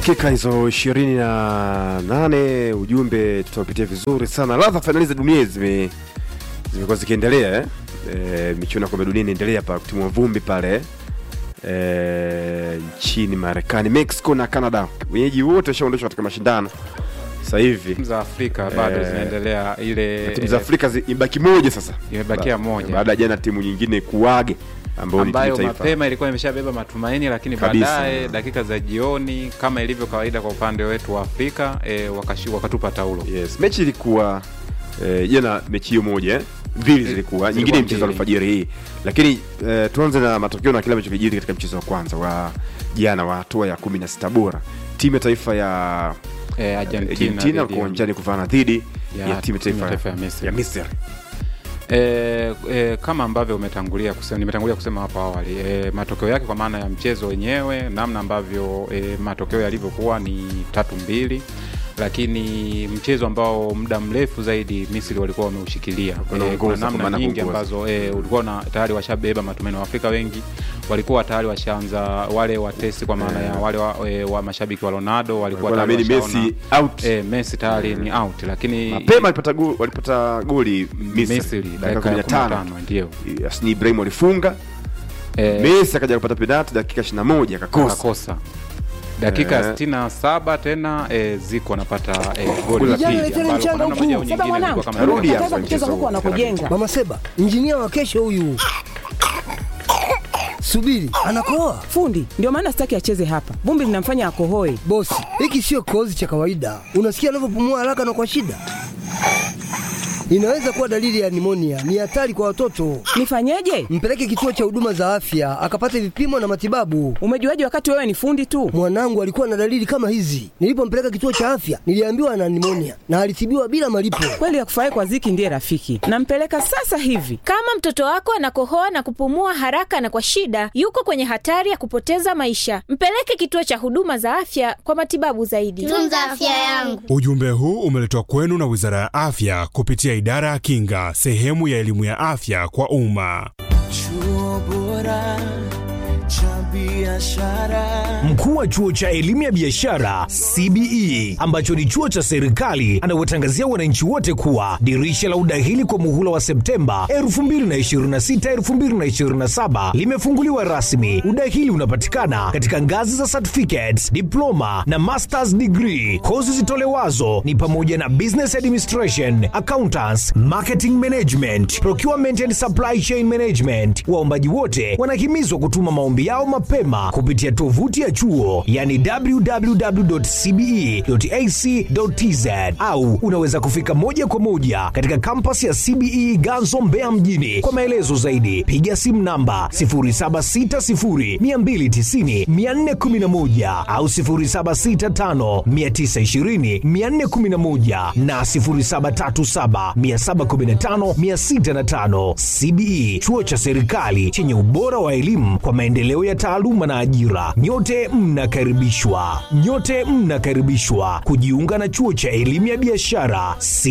dakika hizo ishirini na nane ujumbe tutapitia vizuri sana ladha fainali za dunia zime zimekuwa zikiendelea eh? E, michuano ya kombe dunia inaendelea pa kutimua vumbi pale e, nchini marekani mexico na canada wenyeji wote washaondoshwa katika mashindano sasa hivi timu za Afrika bado Eh, zinaendelea ile timu za eh, afrika zi- ibaki moja sasa Imebakia Ba- moja. baada ya jana timu nyingine kuage ambayo ni timu ambayo taifa mapema ilikuwa imeshabeba matumaini, lakini Kabisa. baadaye dakika za jioni, kama ilivyo kawaida kwa upande wetu wa Afrika e, wakashi, wakatupa taulo yes mechi ilikuwa eh, jana mechi hiyo moja eh? mbili zilikuwa nyingine mchezo wa mbili. alfajiri hii lakini eh, tuanze na matokeo na kile ambacho kijiri katika mchezo wa kwanza wa jana wa hatua ya kumi na sita bora timu ya taifa ya e, Argentina, argentina dhidi walikuwa ya- uwanjani kuvana dhidi ya ya timu ya timu ya taifa taifa ya Misri. ya misri E, e, kama ambavyo umetangulia kusema, nimetangulia kusema hapo awali e, matokeo yake kwa maana ya mchezo wenyewe, namna ambavyo e, matokeo yalivyokuwa ni tatu mbili, lakini mchezo ambao muda mrefu zaidi Misri walikuwa wameushikilia e, Wanaongoza kuna kwa namna maana nyingi kuongoza. ambazo e, ulikuwa na tayari washabeba matumaini. Waafrika wengi walikuwa tayari washaanza wale watesi, kwa maana ya wale wa, e, wa mashabiki wa Ronaldo walikuwa Walikuwa tayari naamini washaona, Messi out e, Messi tayari ni out, lakini mapema walipata go- walipata goli misri Misri dakika dakika ya 15 15 ndio Yasini Ibrahim walifunga Eh, Messi akaja kupata penalti dakika 21 akakosa akakosa dakika ya Eh. sitini na saba tena e, ziko anapata e, goli Goli la la pili pili. ambalo kwa mchanga namna moja au huku. Saba nyingine mwanangu. ilikuwa kama Rudi ndio. hapa Kataza kucheza mchezo huku huu. wanakojenga. Mama Seba, injinia wa kesho huyu. Subiri, anakoa Fundi ndio maana sitaki acheze hapa, vumbi linamfanya akohoe. bosi. Hiki sio kikohozi cha kawaida. Unasikia anavyopumua haraka na kwa shida, inaweza kuwa dalili ya nimonia. Ni hatari kwa watoto. Nifanyeje? Mpeleke kituo cha huduma za afya akapate vipimo na matibabu. Umejuaje wakati wewe ni fundi tu? Mwanangu alikuwa na dalili kama hizi. Nilipompeleka kituo cha afya, niliambiwa ana nimonia na alitibiwa bila malipo. Kweli ya kufurahi kwa ziki ndiye rafiki. Nampeleka sasa hivi. Kama mtoto wako anakohoa na kupumua haraka na kwa shida, yuko kwenye hatari ya kupoteza maisha. Mpeleke kituo cha huduma za afya kwa matibabu zaidi. tunza afya yangu. Ujumbe huu umeletwa kwenu na Wizara ya Afya kupitia Idara ya Kinga, sehemu ya elimu ya afya kwa umma. Chuo bora cha biashara. Mkuu wa chuo cha elimu ya biashara CBE ambacho ni chuo cha serikali anawatangazia wananchi wote kuwa dirisha la udahili kwa muhula wa Septemba 2026 2027 limefunguliwa rasmi. Udahili unapatikana katika ngazi za certificates, diploma na masters degree. Kozi zitolewazo ni pamoja na business administration, accountants, marketing management, procurement and supply chain management. Waombaji wote wanahimizwa kutuma maombi yao mapema kupitia tovuti ya chuo yani www.cbe.ac.tz au unaweza kufika moja kwa moja katika kampasi ya CBE Ganzo Mbeya mjini. Kwa maelezo zaidi piga simu namba 0760290411 au 0765920411 na 0737715605. CBE chuo cha serikali chenye ubora wa elimu kwa maendeleo ya taaluma na ajira. Nyote mnakaribishwa, nyote mnakaribishwa kujiunga na chuo cha elimu ya biashara